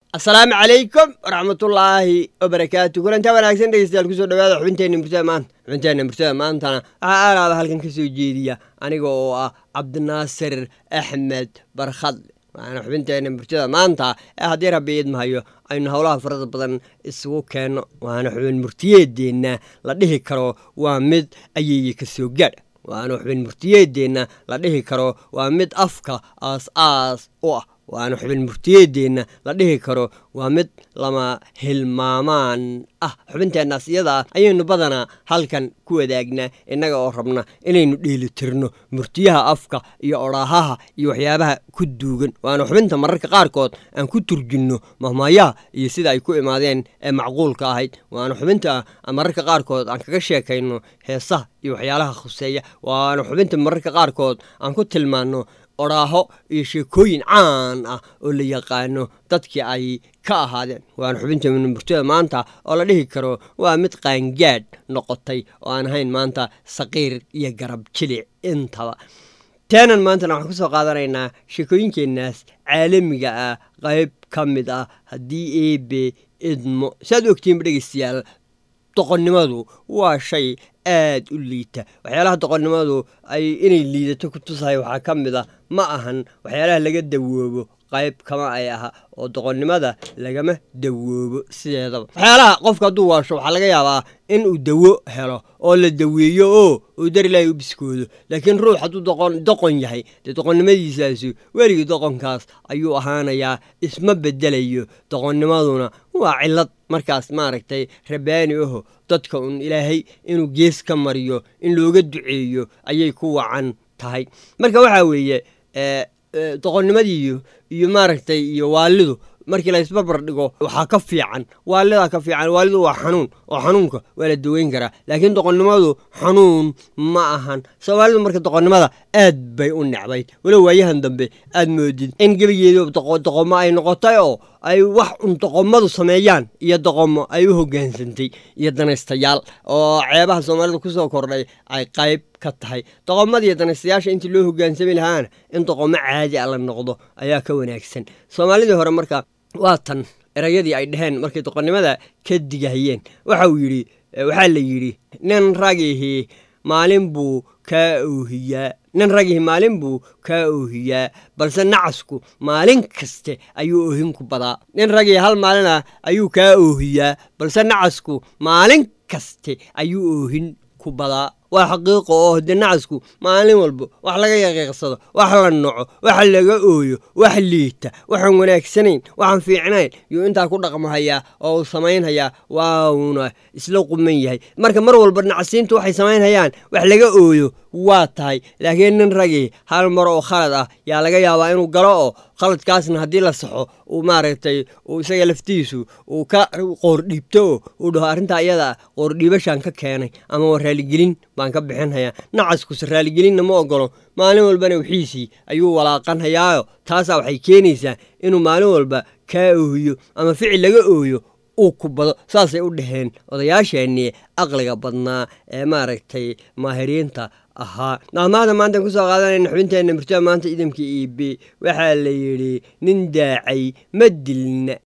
asalaamu calaykum waraxmatullaahi wabarakaatu kulantaa wanaagsan dhegeystayaal kusoo dhawaada xubinteenna murtada maanta xubinteenna murtada maantana waxaa aalaaba halkan ka soo jeediya aniga oo ah cabdinaasir axmed barkhadle waana xubinteenna murtada maanta ee haddii rabbi idmahayo aynu howlaha farada badan isugu keenno waana xubin murtiyeedeenna la dhihi karo waa mid ayeeye ka soo gaadha waana xubin murtiyeedeenna la dhihi karo waa mid afka aas aas u ah waana xubin murtiyeedeenna la dhihi karo waa mid lama hilmaamaan ah xubinteennaas iyadaa ayaynu badanaa halkan ku wadaagnaa innaga oo rabna inaynu dheelitirno murtiyaha afka iyo odhaahaha iyo waxyaabaha ku duugan waana xubinta mararka qaarkood aan ku turjinno mahmaayaha iyo sida ay ku imaadeen ee macquulka ahayd waana xubinta mararka qaarkood aan kaga sheekayno heesaha iyo waxyaalaha khuseeya waana xubinta mararka qaarkood aan ku tilmaanno odhaaho iyo sheekooyin caan ah oo la yaqaano dadkii ay ka ahaadeen waana xubinta murtada maanta oo la dhihi karo waa mid qaangaadh noqotay oo aan ahayn maanta saqiir iyo garab jilic intaba teenan maantana waxaan ku soo qaadanaynaa sheekooyinkeennaas caalamiga ah qayb ka mid ah haddii eebe idmo saaad ogtiinba dhegeystayaal doqonnimadu waa shay aad u liita waxyaalaha doqonnimadu ay inay liidato ku tusahay waxaa ka mid a ma ahan waxyaalaha laga dawoobo qayb kama ay aha oo doqonnimada lagama dawoobo sideedaba waxyaalaha qofka hadduu waasho waxaa laga yaabaa in uu dawo helo oo la daweeyo oo uu dar ilaahay u biskoodo laakiin ruux hadduu doqon yahay dee doqonnimadiisaasu weligii doqonkaas ayuu ahaanayaa isma bedelayo doqonnimaduna waa cillad markaas maaragtay rabaani aho dadka un ilaahay inuu gees ka mariyo in looga duceeyo ayay ku wacan tahay marka waxaa weeye doqonnimadiiyo iyo maaragtay iyo waalidu markii la isbarbar dhigo waxaa ka fiican waalidaa ka fiican waalidu waa xanuun oo xanuunka waa la daweyn karaa laakiin doqonnimadu xanuun ma ahan soomaalidu marka doqonnimada aad bay u necbayd walow waayahan dambe aad moodid in gebigeedu doqomo ay noqotay oo ay wax un doqomadu sameeyaan iyo doqomo ay u hoggaansantay iyo danaystayaal oo ceebaha soomaalida kusoo kordhay ay qayb ka tahay doqomada iyo danaystayaasha intii loo hoggaansami lahaana in doqomo caadi a la noqdo ayaa ka wanaagsan soomaalidii hore marka waa tan erayadii ay dhaheen markay doqonnimada ka digahayeen waxa uu yidhi waxaa la yidhi nin ragihii maalin buu kaa oohiyaa nin ragihii maalin buu kaa oohiyaa balse nacasku maalin kaste ayuu oohin ku badaa nin ragihii hal maalina ayuu kaa oohiyaa balse nacasku maalin kaste ayuu oohin ku badaa waa xaqiiqo oo hode nacasku maalin walba wax laga yaqiiqsado wax la noco wax laga ooyo wax liita waxaan wanaagsanayn waxaan fiicnayn yuu intaa ku dhaqmahayaa oo uu samaynhayaa wauna isla quman yahay marka mar walba nacasiintu waxay samaynhayaan wax laga ooyo waa tahay laakiin nin ragii hal mar oo khalad ah yaa laga yaabaa inuu galo oo khaladkaasna haddii la saxo uu maaragtay uu isaga laftiisu uu ka qoordhiibto oo uu dhaho arrintaa iyada qoordhiibashaan ka keenay ama waa raaligelin baan ka bixinhayaa nacaskuse raaligelinna ma ogolo maalin walbana wixiisii ayuu walaaqanhayaayo taasaa waxay keenaysaa inuu maalin walba kaa oohiyo ama ficil laga ooyo uu ku bado saasay u dhaheen odayaasheennii aqliga badnaa ee maaragtay maahiriinta ahaa maahmaada maantaan kusoo qaadanayna xubinteenna murtada maanta idamka iibe waxaa la yidhi nin daacay ma dilna